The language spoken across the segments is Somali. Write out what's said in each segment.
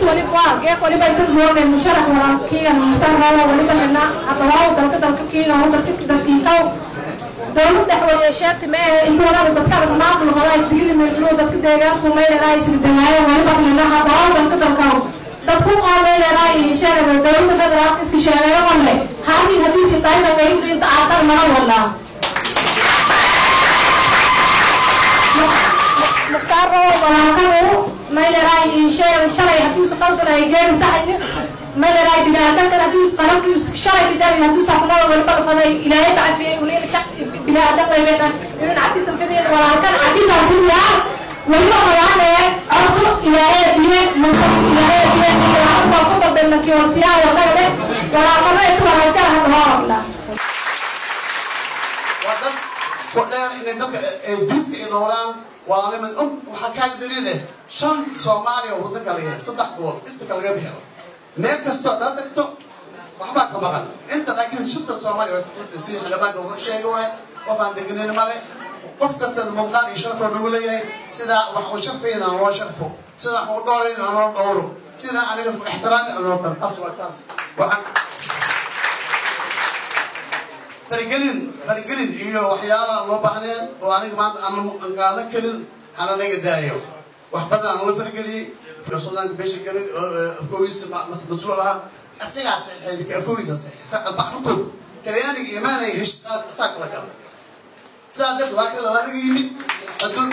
waliba geef waliba dad moone musharax walaalkiiga musharaxa waliba nina hadawaaw dalka dalka kiiga dalka dalkiikaw dowlad dhexweyeesheeti ma ee inta walaal dadka maamul horay digili meelflow dadka deegaanku meeleraay isdagaayo waliba nina hadawaaw dalka dalkaw dadku qaameeleraay sheegay dowladda federaalka iska sheegayo qole haadin haddii si taayna way inta aaqar mara walaa mukhtaar oo walaalkanu mayleray sheegay shalay haddii su qaldan ay geeri saxay mayleray biniaadankan haddii qalabkii shalay bidari haddii saxnaa walba faday ilaahay bacfiyay ulil shaq biniaadan qaybeena inuu cabdisan fidin walaalkan cabdisan fidiyaa waliba qabaanee orku ilaahay biye mansa ilaahay biye walaalkan ku dabbeena kii wasiyaa wadagale walaalkano inta walaalkan hadda hoo rabnaa waa dad ku dheer inay dadka diiska ay dhowraan waa nimad og waxaa kaaga daliil eh shan soomaaliya oo waddanka la yahay saddex gobol inta ka laga bixiro meel kastoo hadaad tagto waxbaa ka maqan inta laakiin shanta soomaaliya way kuxunta si xildhibaanka uga sheega waay qof aan deganin male qof kasta muuqaal iyo sharafoo nagu leeyahay sidaa wax uu sharfayn aan loo sharfo sidaa wax uu dhowrayn aan loo dhowro sidaa aniga ixtiraami aan loo taro taas waa taas waxaan faragelin faragelin iyo waxyaalaha loo baahneen oo aniga maanta aan aan qaadan karin hana naga daayo wax badan aan la farageliyey suudaanka beesha galay afkoogiisa mas-uul ahaa asigaa saxeexay afkoogiisa saxeexay baxrkood kalyaaniga imaanaya heshtaa saa kala gala sidaa darteed laakiin labaanaga yimid xuduud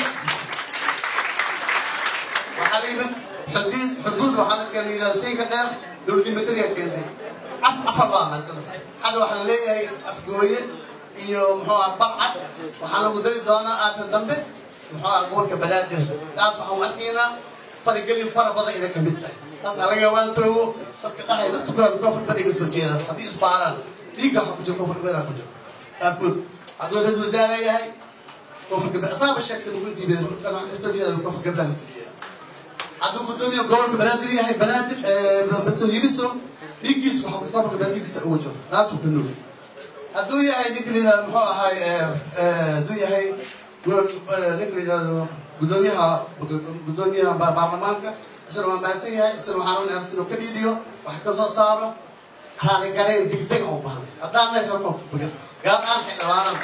waxaa la yimid xuduud xuduud waxaa la kala yidhaha siinka dheer dowladii mataliya keentay af afar laa maasana hadda waxaa la leeyahay afgooye iyo muxuu ah balcad waxaa lagu dari doonaa aata dambe muxuu ah gobolka banaadir taas waxaan u arkaynaa faragelin fara badan inay kamid tahay taasna laga waantoogo dadka dhahay naftukooda koonfur badiga soo jeeda haddii isbaaraan dhiigga waxaa ku jira koonfur badaa ku jira qaarkood hadduu ra-isul wasaare yahay koonfur gabdha asaaba sheegtay ugu diiday istadiyaada koonfur gabdhaan istadiya hadduu gudoomiya gobolka banaadir yahay banaadir baso hibiso dhiiggiis waxa koonfur gabdhaa dhiiggiisa ugu jiro taasuu ka nugay hadduu yahay ninka la yidhahdo muxuu ahaay hadduu yahay ninka la yidhahdo gudoomiyaha gudoomiyaha baarlamaanka isna waa mahadsan yahay isna waxaan rabnaa inuu ka dhiidiyo wax ka soo saaro raali gareen degdeg u baahnay haddaan meesha ku bugan gaar ahaan xildhibaanada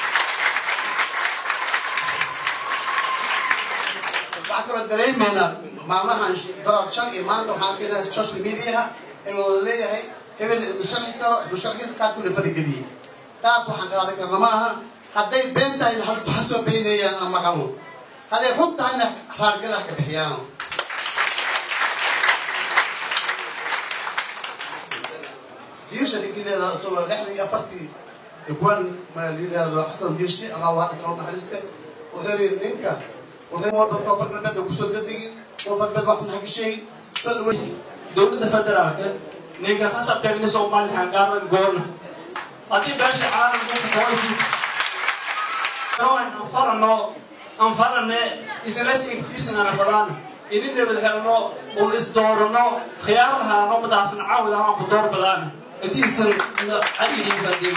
waxaan kaloo dareemaynaa maalmahan daraad shan iyo maanta waxaan arkaynaa social mediaha in la leeyahay hebel musharxi karo musharxiinta qaar kule farageliyey taas waxaan qaadan karna ma aha hadday been tahayna ha soo beeneeyaan aan maqano hadday run tahayna raargalaha ka bixiyaano diirsha ninkii leedaha isagoo lixdan iyo afartii kuwan ma layidhaahdo xasan diirshi ama waa dhaqan naxariiste wuxuu yidhi ninka wuxuu wadda koonfur galbeedda kusoo dadegin koonfur galbeed wax maxaa ka sheegin soo dhaweey dowladda federaalka ninka khasabkeegni soomaaliya hangaaran goona haddii beesha caalamka anfarano anfarane isla sigtiisana fadaan ini nabad helno un isdoorano khiyaar lahaano madaasna caawid ahaan ku door badaan intiisan adidin fadin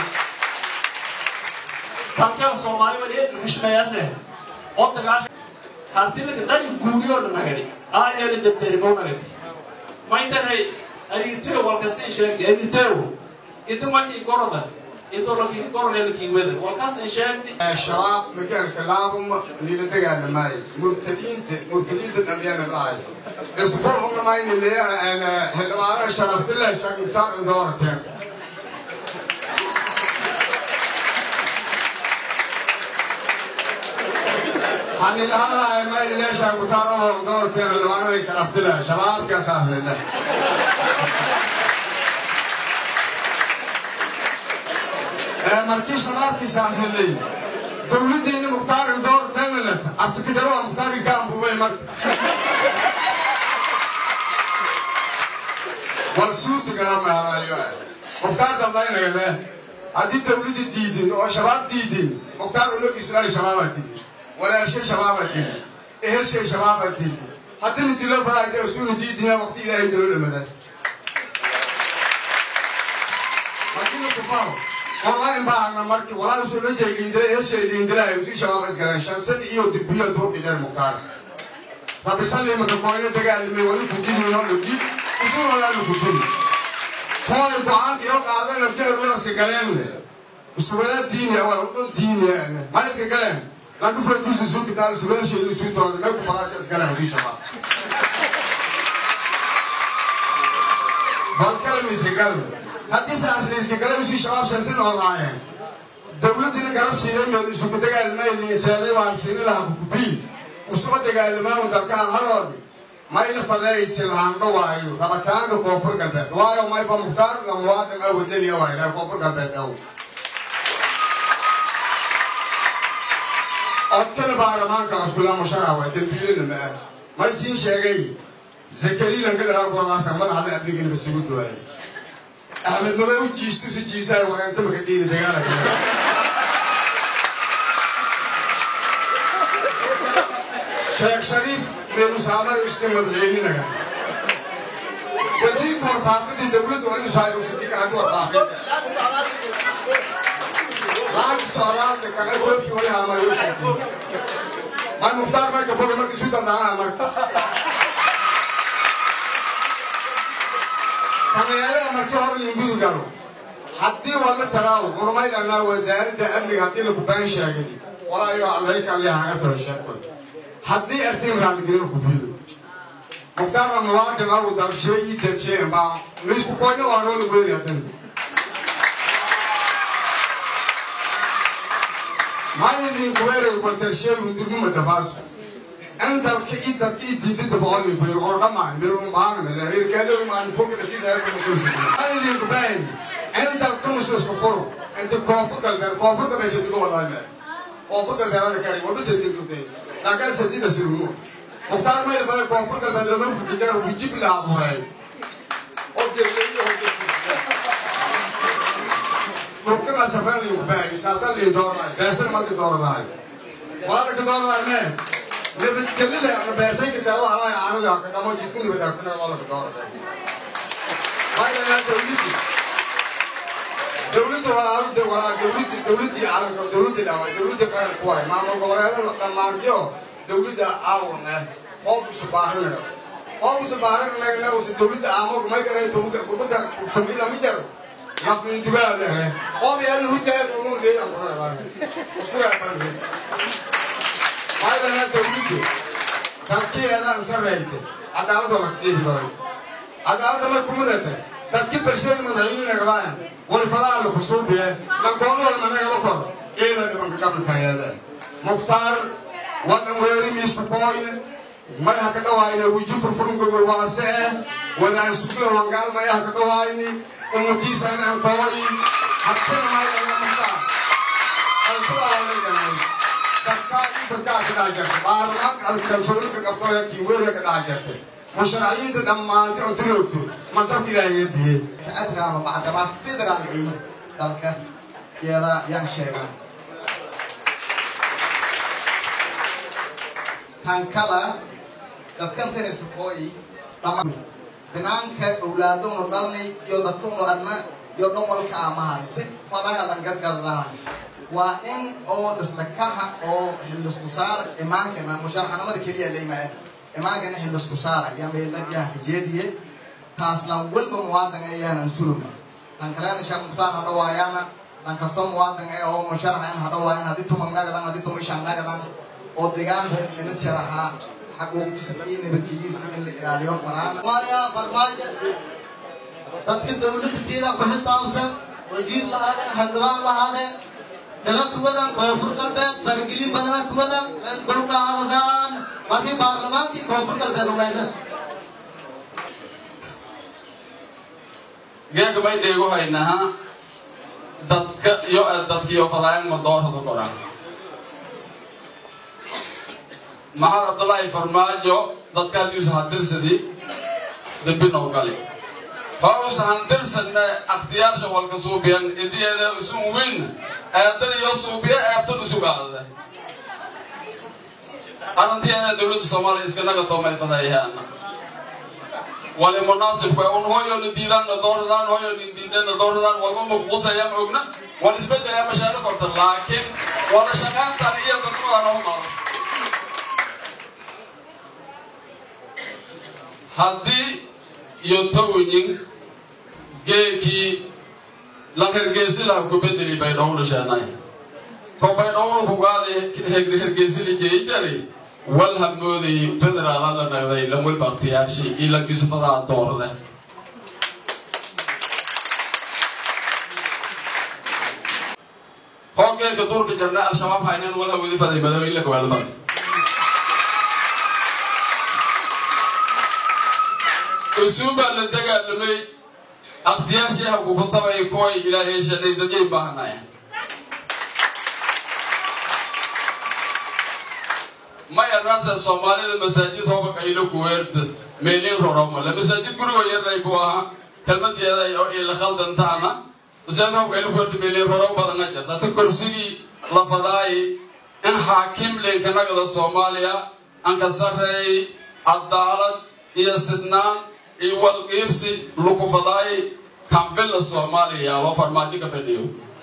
tankan soomaali wali xishmeeyase oo dagaasha hartilaka dani guuriyo nagadi aayeela dabderimo nagadi maintanay arirteo walkasta sheegtay arirteo inta markii goroda intoolakii goroleelakii weda walkasta sheegtay shabaab magaalka laabuma nila dagaalamaayo murtadiinta murtadiinta dhalyana dhahay isbuucna mayna leeyaha xildhibaano sharaftillah shaagmutaar indoorateen hanila hadlahay mayna leeya shaagmutaar oo indoorateen xildhibaanada sharaftillah shabaabkaasaas lillah markii shabaabkii saacsanley dowladdeena muktaarin doortanlet asikidaro muktaari gaambubay marka war suutu garamaayo muktaar dambaynagade haddii dowladda diidin oo shabaab diidin muktaar ulogiisulaali shabaabaa dili walaashay shabaabaa dili ehelshay shabaabaa dili haddina dilo faraayde usuna diidina waqti ilaahay dolo dhamada markina kufaho online baana markii walaa soo la jeegindilay heshay liindilay usi shabaab isgaleen shan san iyo dibiyo duur dhigeen muqtaar rabisalli maka koyna dagaalimay wali kudidino dhigi usuunalaali kudini kooy go-aanka iyo qaadana keerulaska galeenle usubada diini awa udhon diini ma iska galeen lanka fardiisa isu kitaal subaasheeda isu dooda mee ku falaasha iskaleen usii shabaa balkalmiska gal haddii saasliiska gale usii shabaab sansin oo laayeen dawladdiina garab siiyey meel isugu dagaalmay liinsaaday waan siini lahaa kukubii usuma dagaalamaanu dalkaan haroodi mayna fadeeysi lahaandho waayo rabitaanka koonfur galbeed waayo mayba mukhtaar la muwaadin ah wadaniya waayo reer koonfur galbeed aw odkana baarlamaanka askula mushara waa dembiilina ma ah mar siin sheegay zakariilan ka dhalaa goradaasa madaxda abligina basugu duwaayay axmed madow u jiistu si jiisaay wareenta maka dhiili dagaalaka sheekh shariif beerusaamada ishta madaxweyninaga wasiirka warfaaqidii dawladda waa inuu saayrusitika haddii warfaaqida lacagta socdaalka kana goobki wali haamayo sheegtay may mukhtaar marka boga marka isu dandaamaa marka kameelada markii hore liingudu galo haddii waa la talaawo horumaydhanaa wasaaradda amniga haddii lagu baan sheegay walaayo allayka alliha haga taho sheekoy haddii artiin raalligelin ku biido mukhtaarna muwaadin awu dalshee ii dajeen baa miisku koyna waa noo lagu weynaya dan maalin kuweeray waltalshee durmuma dafaasu andalka ii dadka ii diidada boqolin kuyer oo dhammaan mirun baana mele reerkaado maan foga dhatiisa ay kuma soo sugay maalin kubayn andalka mususka furo inta koonfur galbeed koonfur galbeed sadigo wallahi koonfur galbeed ala kari waba sadigo lugtaysa laakiin sadida sirumo mukhtaar mayl badan koonfur galbeed oo lagu kujara wujib la abuuray oo geeyay oo dhulkana safan liin kubayn saasan liin dooraay beesan marka dooraay wala ka dooraay mee nabadgelida ama beertayka saado halaya aanada ka dhamo jidku nabadaafina oo la ka dooraay waayo dawladda dawladda waa hawda waa dawladda dawladda caalamka dawladda dhawa dawladda qaran ku waay maamul goboleedada dhammaantiyo dawladda caawan ah qoob isu baahanaya qoob isu baahanaya la usu dawladda aamur may garay dawladda kubada tumila mijar lafni dugaa lehe qoob yaa hujaa uu leeyahay ku hada isku yaaban waayo dawladda dalkeedan sarreeyte cadaalada la qiibidoy cadaalada ma kumudata dadki bulshada madaxweynaha galaan walfadaha la kusuubiye lankoonada managa la kor iyada dhibanka qabankaayada mukhtaar wadan weeri miisku kooyne madaxa ka dhawaayne wiji furfurun gogol waase eh wadaan sugla wangaal mayaha ka dhawaayni umutiisaan aan kooyi habtana maayana mukhtaar alkuwaalayganay dadkaa ii dadkaa ka dhaha jarta baarlamaanka kalsoonka qabtooya kiinweeriga ka dhaha jarta musharaciinta dhammaantay oo duroogto masabka ilaahay biye كأدرى معدمات فيدرال إيه دالك يلا يان شيغان تانكالا دبكان تنس كوي لما بنانك أولادون دلني يودكون أدنى يودون ملك أمها سي فضايا لنقد قرها وإن أو نسلكها أو هلس كسار إمانك ما مشارحة نمد كليا ليما إمانك نحلس كسار يامي لجاه جيدية taaslan walba muwaadin ayaanan suluma tan kalena sheekh mukhtaar hadho waayaana tan kasto muwaadin ee oo musharaxa in hadho waayan haddii tuman nagadan haddii tumishan nagadan oo deegaanka ina sharaxaa xaquuqdiisa iyo nabadgelyadiisa in la ilaaliyo faraan maaya farmaajo dadka dawladda tiida ku xisaabsan wasiir lahaadeen xildhibaan lahaadeen dhaga kuwadan koonfur galbeed faragelin badana kuwadan dulqaadadaan markii baarlamaankii koonfur galbeed umayna geega bay dheego haynaha dadka iyo dadkiyo fadaayan madoorada goran maxamed cabdullaahi farmaajo dadka haddiusa handirsadii dembinow gali horusa handirsadna akhtiyaarsha walka suubiyan idiyeeda isun weyn eedan iyo suubiya eebtan isu gaadada arrintiyeeda dowladda soomaaliya iskanaga toomay fadayahaana wali munaasibka un hoyona diidaanna dooradaan hoyona diidana dooradaan walba makuqusayaan ogna wal isbedelaa mashaaro korta laakiin wala shaqaantan iyo dadkudan oo maadas haddii iyo tawinin geekii lan hergeesi laha ku bedeli baydhowna sheenay ko baydhowna kugaadi hergeesili jiri jari wal hamooday federaala la nagday lamwel baktiyaashi iyo lankiisufadaa doorade hoogeeka duurka jarna al-shabaab haynan wal hawadi faday madaxweyne la kawaada faday usuubaa la dagaalamay akhtiyaashiiha kukutabay kuway ilaahay shanay dadyay baahanaya maya raasa soomaalida masaajid hooba qaylo kuweerta meelin roromale masaajid gurigo yarnay ku ahaa kelmadeeda oo ila khaldantaana masaajid hooba qaylo kuweerta meelin rorom badana jirta ta korsigii la fadaayi in xaakim leenkanagada soomaaliya anka sarreey cadaalad iyo sidnaan iyo walqiibsi lagu fadaayi kambilla soomaaliya waa farmaajo ka fadhiyo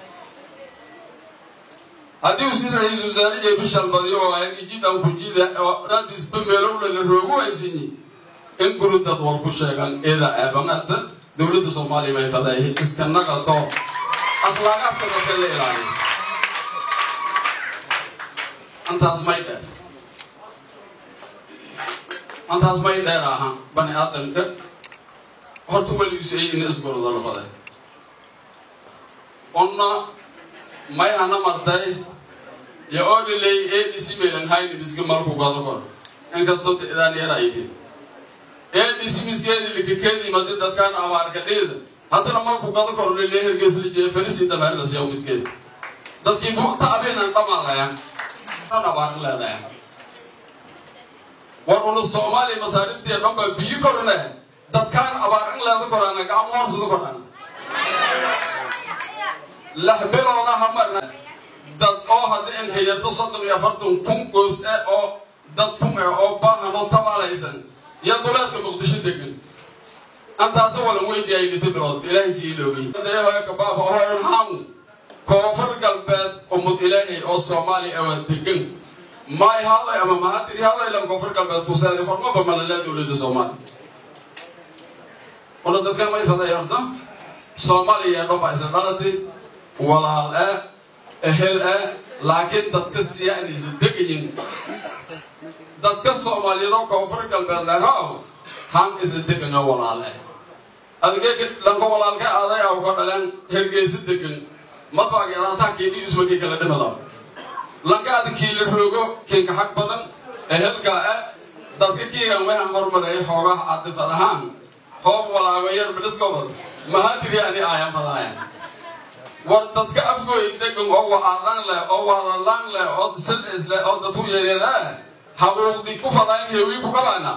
haddii uu si ra-iisul wasaare iyo bishal badiyo oo ay jidan ku jida oo dhaadisba meelowla la roogu haysanyi in guri dad wal ku sheegan ida eebanada dowladda soomaaliya bay faday iska naqato akhlaaqaadka dadka la ilaaliyo antaas may dheer antaas may dheer aha bani aadamka horta weligiisu ay ina isgoroda la faday onna may hana martay yo odiley adc meelan hayni miski marku gado kor inkastoo idaan yar ayti adc miskeedi likakedi madi dadkaan abaarka dhiida haddana marku gado kor lile hergeesli jee felisi dameerlas yaw miskeedi dadkii buta abinan dhamaalayan an abaar leedayan war ulu soomaaliya masaariftiya dhanba biyi korne dadkaan abaarin leeda korana gacmo horsada korana laxbilooda hamar dad oo hadda in hayarto soddon iyo afartan kun goos eh oo dad kun eh oo baahan oo tabaalaysan iyo duleedka muqdisho degan antaasa walan weydiiyay lita bilood ilaahay sii loogay dayahoya kabaaba ohoyan haamu koonfur galbeed umud ilaahay oo soomaaliya awa degan maay haday ama mahatiri haday lan koonfur galbeed kuseeday hormaba malalaa dowladda soomaaliya ona dadkan may faday horta soomaaliya dhanba isla dhalatay walaal ah ehel ah laakiin dadka siya in isla degayin dadka soomaaliyeed oo koonfur galbeed leeraw han isla degana walaal ah adigee lanka walaalka aday aw ka dhaleen hergeysa degan madfaagi hataa keedii ismakii kala dhimada lanka adi kiila roogo kinka xag badan ehelka ah dadka kiigan waxaan hormareeyay xoogaha cadifad ahaan hoob walaago yar biliskobad mahadiri ani aayan badaayan war dadka afgooy degan oo wacaadan leh oo wadalaan leh oo silcis leh oo dadku yaryar ah habuuqdi ku fadaayan heewii ku qabaana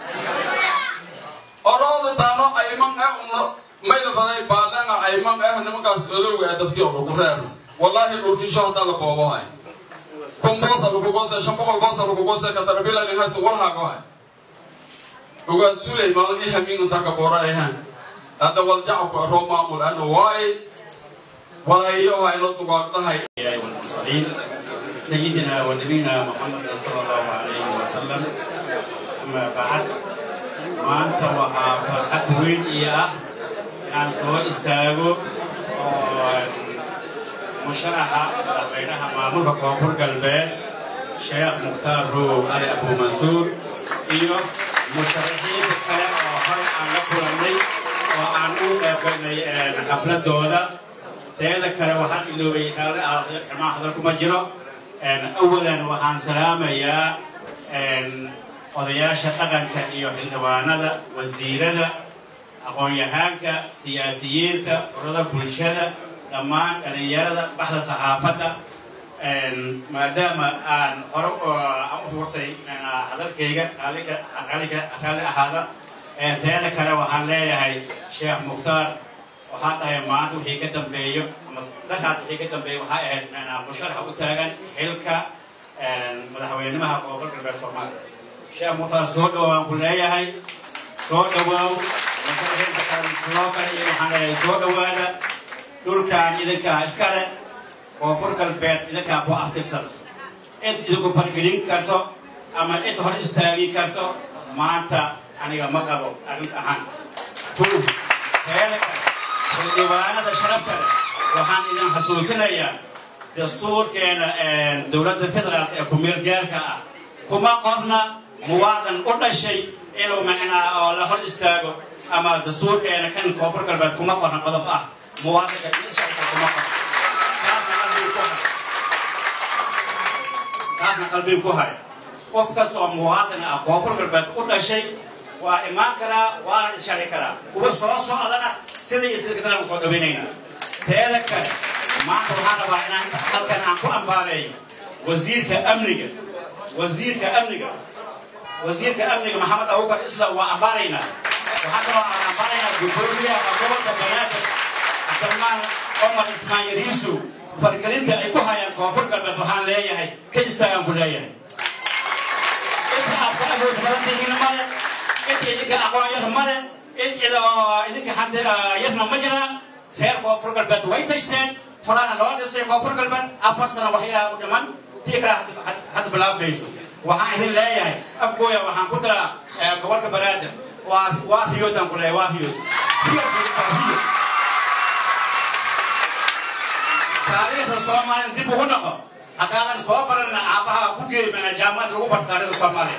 orooda taano ayman ah una mayla faday baalana ayman ah nimankaas odowga ah dadkii oo lagu reer wallaahi dhulkiisho haddaa la boobohay kun boosa lagu goose shan boqol boosa lagu goose katarabila ninkaasi walhaagohay ugaa sulay maalin i hamiin intaa ka boora ahaan hadda waljacabku aroo maamul ana waay walaayaha inoo dugaagdahay والمرسلين سيدنا ونبينا محمد صلى الله عليه وسلم أما بعد ما أنت وها فرحة وين إياه أن سوى استاغو مشرحة بينها معمول كونفور قلبين شيخ مختار رو علي أبو منصور إيوه مشرحين كلا آخر عن لكرمي وعن أوقع حفلة دولة teeda kale waxaan iloobay xamaa hadalku ma jiro awalan waxaan salaamayaa odayaasha dhaqanka iyo xildhibaanada wasiirada aqoon-yahaanka siyaasiyiinta urada bulshada dhammaan dhalinyarada baxda saxaafadda maadaama aan hore aan u furtay hadalkayga raalli ahaada teeda kale waxaan leeyahay sheekh mukhtaar waxaa tahay maanta wixii ka dambeeyo ama daraad wixii ka dambeeyo waxaa ahayd musharaxa u taagan xilka madaxweynimaha koonfur galbeed soomaaliya sheekh mukhtaar soo dhawaan ku leeyahay soo dhawaaw musharaxiinta kale sidoo kale iyo waxaan leeyahay soo dhawaada dhulkan idinkaa iskale koonfur galbeed idinkaa ku aftirsan cid idinku fargelin karto ama cid hor istaagi karto maanta aniga ma qabo arrinta ahaan tuug teeda kale xildhibaanada sharafta leh waxaan idin xasuusinayaa dastuurkeena dowladda federaalk ee ku-meel gaarka ah kuma qorna muwaadan u dhashay inuu macnaa oo la hor istaago ama dastuurkeena kan koonfur galbeed kuma qorna qodob ah muwaadanka isharka kuma qorna taasna qalbigu ku hay taasna qalbigu ku hay qof kastoo muwaadan ah koonfur galbeed u dhashay waa imaan karaa waana isharci karaa kuwa soo socdana sidii isdikadana usoo dhaweynayna teeda kale maanta waxaan rabaa inaan halkan aan ku ambaareeyo wasiirka amniga wasiirka amniga wasiirka amniga maxamed abubakar islam waa ambaaraynaa waxaa kaloo aan ambaaraynaa gudoomiyaha gobolka banaadir cabdiraxmaan cumar ismaayil yuusuf fargelinta ay ku hayaan koonfur galbeed waxaan leeyahay ka istaagaan ku leeyahay inta aad ka awood badan tihiin male inta idinka aqoon yar male in idinka hadda yarna ma jiraan reer koonfur galbeed way tashteen horana loo dhisay koonfur galbeed afar sano waxyaalaha u dhiman tii kale hadda bilaabayso waxaan idin leeyahay afkooya waxaan ku diraa gobolka banaadir waa waa riyoodaan ku leeyahay waa riyood riyood taariikhda soomaaliya dib ugu noqo haddaadan soo barana aabbaha ku geeymana jaamacad lagu barto taariikhda soomaaliya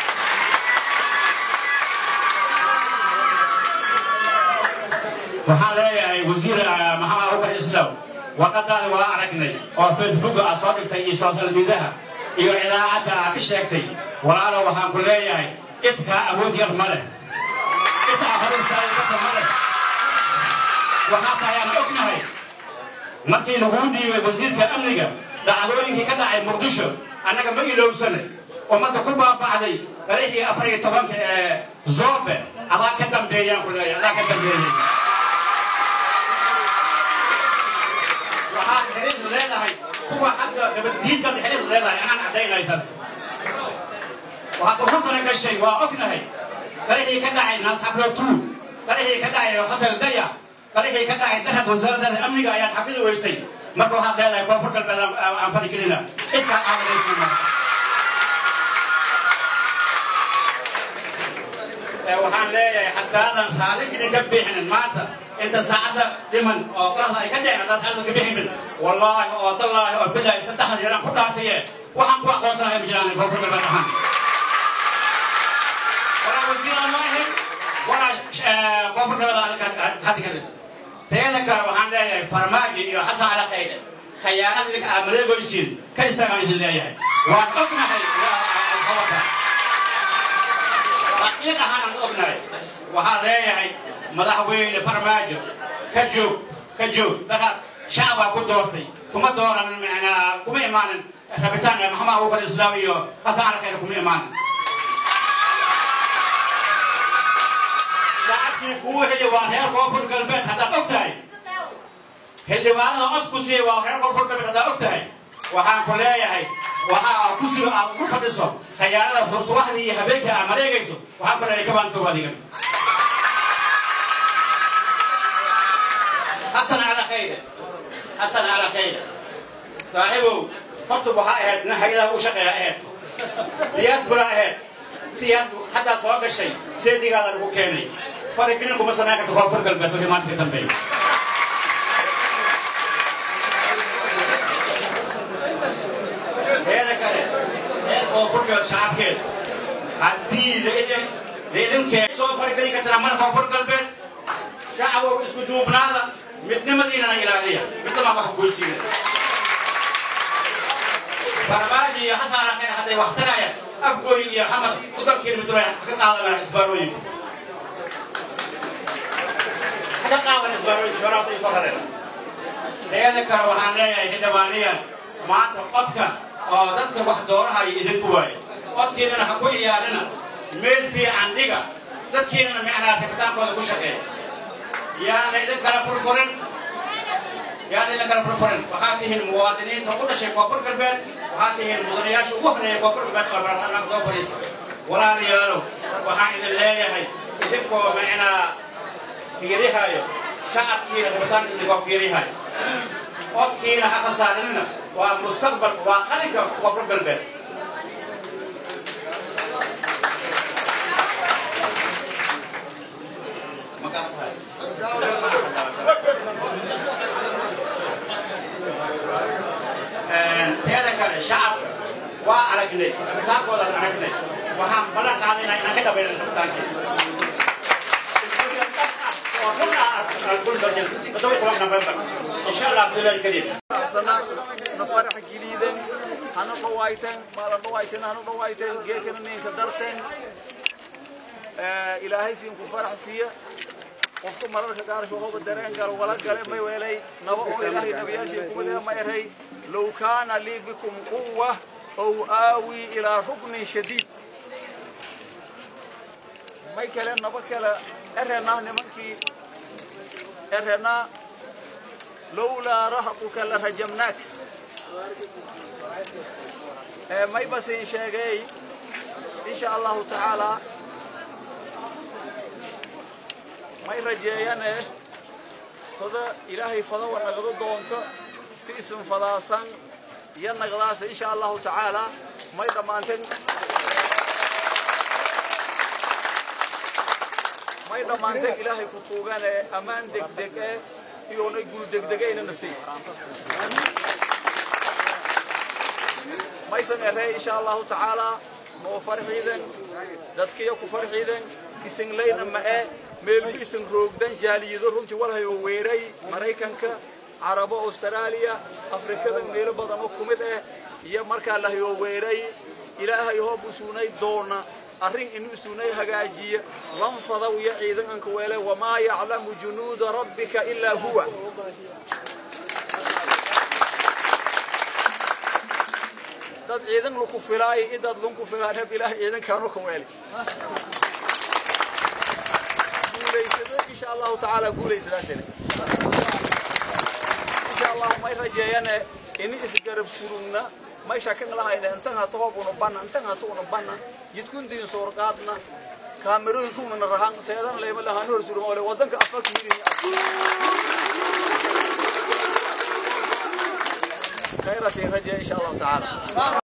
waxaan leeyahay wasiir maxamed abubakar islaw warqadaada waa aragnay oo facebook aad soo dhigtay iyo social mediaha iyo idaacadda aad ka sheegtay walaalo waxaan ku leeyahay idkaa awood yar ma leh idkaa hor istaagi karta ma leh waxaa tahay aan ognahay markii laguu dhiibay wasiirka amniga dhacdooyinkii ka dhacay muqdisho annaga ma ilowsane ummadda ku baaba'day qarixii afar iyo tobanka ee zoobe adaa ka dambeeyaan ku leeyahay adaa ka dambeeyay waxaad xiriir leedahay kuwa xagga nabaddiidkaad xiriir leedahay anaan caddaynay taas waxaad uruntana gashay waa ognahay qarixii ka dhacay naasxablo tuu qarixii ka dhacay hotel daya qarixii ka dhacay darhad wasaaradaada amniga ayaad xafidi weystay marka waxaad leedahay koonfur galbeed aan fadhigelina cidkaa qaadanaysna waxaan leeyahay haddaadan raaligini ka bixinin maanta inta saacadda dhiman oo qorahda ay ka dhicin haddaad xaalada ka bixinin wallaahi oo tallaahi oo bilaahi saddexda jeeraan ku dhaartaye waxaan ku aqoonsanahay ma jiraan koonfur galbeed ahaan walaa wasiiraan ma ahin walaa koonfur galbeed hadda kadib teeda kale waxaan leeyahay farmaajo iyo xasan cala qaydhe khayaanada idinka aad mareegoysiin ka istaagaan idin leeyahay waan ognahay alkhabata raqiiq ahaanaan ognahay waxaan leeyahay madaxweyne farmaajo ka joog ka joog daqaad shacbaa ku doortay kuma dooranin macnaa kuma imaanin rabitaan maxamed abubakar islaam iyo xasan cala qaydhe kuma imaanin shacabkii kuu xili waa reer koonfur galbeed haddaad og tahay xildhibaanada cod ku siiyey waa reer koonfur galbeed haddaad og tahay waxaan ku leeyahay waxa aad ku sii aad ugu fadhiso khayaanada subaxdii iyo habeenkii aad mareegayso waxaan ku leeyahay kabaantow adiga xasan cala khayre xasan cala khayre saaxiibow horta waxaa ahayd nin hayadaha u shaqeeya ahayd diyaasbura ahayd siyaas haddaa soo gashay seedigaada lagu keenay faragelin kuma samayn karto koonfur galbeed wixii maanta ka dambeeya teeda kale reer koonfur galbeed shacabkeed haddii laidin laidinkeed soo faragelin kartana mar koonfur galbeed shacabow isku duubnaada midnimadiinana ilaaliya midnama wax goysiina farmaajo iyo xasan alakheer hadday wax tarayaan afgooyin iyo xamar soddon kilomitr ay ka qaadanayaan isbaarooyinka ka qaadan isbaarooyinka shoraata isoo rareen teeda kale waxaan leeyahay xildhibaaniyan maanta codka oo dadka wax doorahayo idinku waaye codkiinana ha ku ciyaarina meel fiican dhiga dadkiinana micnaa rabitaankooda ku shaqeeya yaana idin kala furfurin yaana idin kala furfurin waxaad tihiin muwaadiniinta u dhashay koonfur galbeed waxaad tihiin mudanayaasha ugu horeeya koonfur galbeed oo baarlamaanka soo fadhiista walaalayaalow waxaan idin leeyahay idinkoo micnaa fiirihayo shacabkiina rabitaanka idinkoo fiirihayo codkiina ha khasaarinina waa mustaqbalka waa qalinka koonfur galbeed teeda kale shacab waa aragnay rabitaankoodan aragnay waxaan ballan qaadaynaa inaan ka dhabayna rabitaankii oo run ah kun dojan todoba toban november insha allah abdullahi kariim sana na farax geliiden hana dhawayteen maala dhawayteen hana dhawayteen geekana ninka darteen ilaahay siin ku farax siiya qofka mararka qaar shaqooba dareen galo wala gale may weelay naba oo ilaahay nabiyaashii kuma leeya ma eray low kaana lii bikum quwa ow aawi ilaa ruknin shadiid may kale naba kale erenaa nimankii erenaa lowlaa rahatuka la rajamnaak may basin sheegay insha allahu tacaala may rajeeyane sada ilaahay fadawa nagdo doonto si isin fadaasan iyo nagdaasa insha allahu tacaala may dhammaanteen may dhammaanteen ilaahay ku tuugane ammaan degdeg e iyoonay gul degdegaynana sii maysan eree insha allahu tacaala noo farxiiden dadkiyo ku farxiiden isinlayna ma'e meelbi isin roogdan jaaliyado runtii walhay oo weeray maraykanka carabo austraaliya afrikada meelo badan oo ku mid ah iyo markaa lahay oo weeray ilaahay hoob usuunay doona arrin inuu isuunay hagaajiya lanfadaw iyo ciidanka weele wamaa yaclamu junuuda rabbika ilaa huwa dad ciidan laku filaay idad lunku filaan heb ilaah ciidankaanu ka weeli guulaysada insha allahu tacaala guulaysadaasina insha allahu may rajeeyane ini isgarab surugna may shakan lahayna intan hata hoob una banna intan hata una banna jidkundiin soorqaadna kaamerooyinkuna rahan seedan leema lahaan hor suruma ole wadanka afaka yidhi khayraasi rajeeya insha allahu tacaala